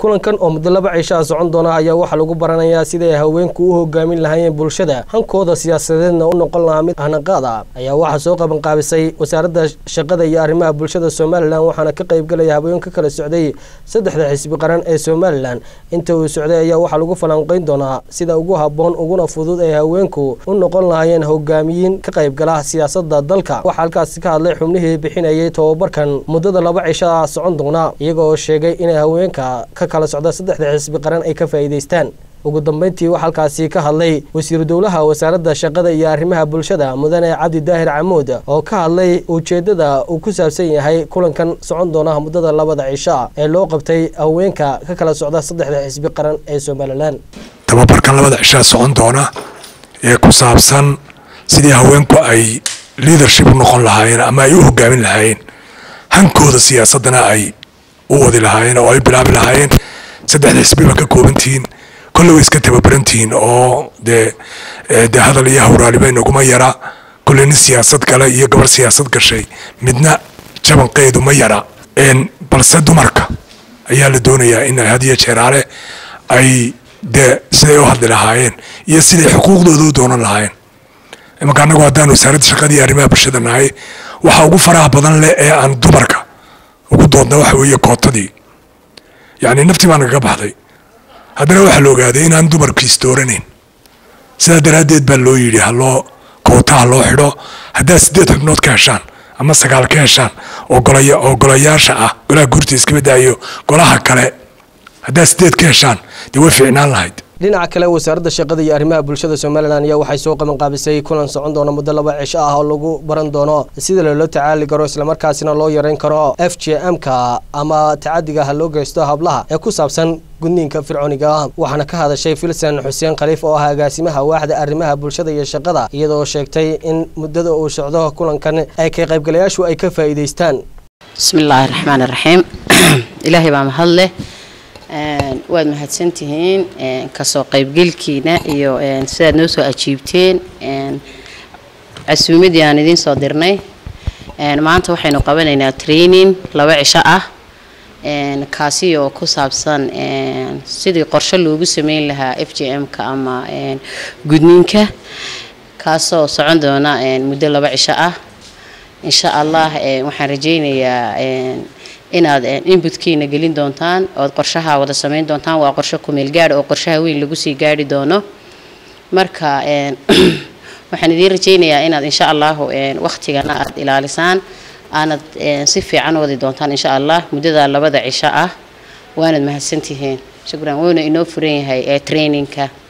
kulankan oo muddo laba cisho ah socon doona ayaa waxaa lagu baranayaa siday haweenku u hogaamin lahaayeen bulshada hankooda siyaasadeedna u noqon lahaa mid ahnaqaad ah ayaa waxaa soo qabanqaabisay wasaaradda shaqada iyo arrimaha bulshada somalilan waxaana ka qaybgalaya haween ka kala socday saddexda xisbi qaran ee somalilan inta uu socday ayaa waxaa lagu falanqeyn doonaa sida ugu habboon uguna fudud ay haweenku u noqon lahaayeen hogaamiyiin ka qaybgala siyaasada dalka waxaa halkaasi ka hadlay xubnihii bixinayay tobabarkan muddada laba cisho ah socon doona iyaga oo sheegay inay haweenka ka kala socda saddexda xisbi qaran ay ka faa'iidaystaan ugu dambeyntii waxaa halkaasi ka hadlay wasiiru dowlaha wasaaradda shaqada iyo arrimaha bulshada mudane cabdi daahir camuud oo ka hadlay ujeeddada uu ku saabsan yahay kulankan socon doona muddada labada cisho ah ee loo qabtay haweenka ka kala socda saddexda xisbi qaran ee somalilan tababarkan labada cishaa socon doona ee ku saabsan sidii haweenku ay leadership u noqon lahaayeen ama ay u hogaamin lahaayeen hankooda siyaasadana ay u wadi lahaayeen oo ay bilaabi lahaayeen saddexda xisbiba ka koobantihiin kolle way iska tababarantihiin oo dee dee hadal iyo hawraaliba inaguma yara kolle nin siyaasad gala iyo gabar siyaasad gashay midna jabanqeedu ma yara balse dumarka ayaa la doonayaa in had iyo jeeraale ay dee siday u hadli lahaayeen iyo siday xuquuqdooda u doonan lahaayeen imanka annagu haddaan wasaaradda shaqadii arrimaha bulshada nahay waxa ugu faraha badan leh ee aan dumarka ugu doodna waxa weeye kootadii yacni naftii baa nagaga baxday haddana waxaa la ogaaday inaan dumarku isdooranayn sidaa daraaddeed baa loo yidhi haloo koota ha loo xidho haddaad siddeed xubnood ka heshaan ama sagaal ka heshaan oo golaya oo golayaasha ah golaha guurta iskaba daayo golaha kale haddaad siddeed ka heshaan dee way fiicnaan lahayd dhinaca kale wasaaradda shaqada iyo arrimaha bulshada somalilan ayaa waxay soo qabanqaabisay kulan socon doona muddo laba cisho ah oo lagu baran doono sida loola tacaali karo islamarkaasina loo yareyn karo f j m-ka ama tacadiga ha loo geysto hablaha ee ku saabsan gudniinka fircooniga ah waxaana ka hadashay filsan xuseen khaliif oo ah agaasimaha waaxda arrimaha bulshada iyo shaqada iyadoo sheegtay in muddada uu socdo kulankan ay ka qaybgalayaashu ay ka faa'iidaystaan bismillaahi raxmaani raxiim ilaahay baa mahad leh waad mahadsantihiin kasoo qaybgelkiina iyo sidaad noo soo ajiibteen casuumadii aan idiin soo dirnay maanta waxaynu qabanaynaa training laba cisho ah kaasi oo ku saabsan sidii qorshe loogu sameyn lahaa f j m-ka ama gudniinka kaasoo socon doona muddo laba cisho ah insha allah waxaan rajeynayaa inaad inbutkiina gelin doontaan ood qorshaha wada sameyn doontaan waa qorshe kumeel gaadh oo qorshaha weyn lagu sii gaadhi doono marka waxaan idiin rajeynayaa inaad insha allahu waktigana aad ilaalisaan aanad si fiican wadi doontaan insha allah muddada labada cisho ah waanad mahadsantihiin shukran wuuna inoo furan yahay traininka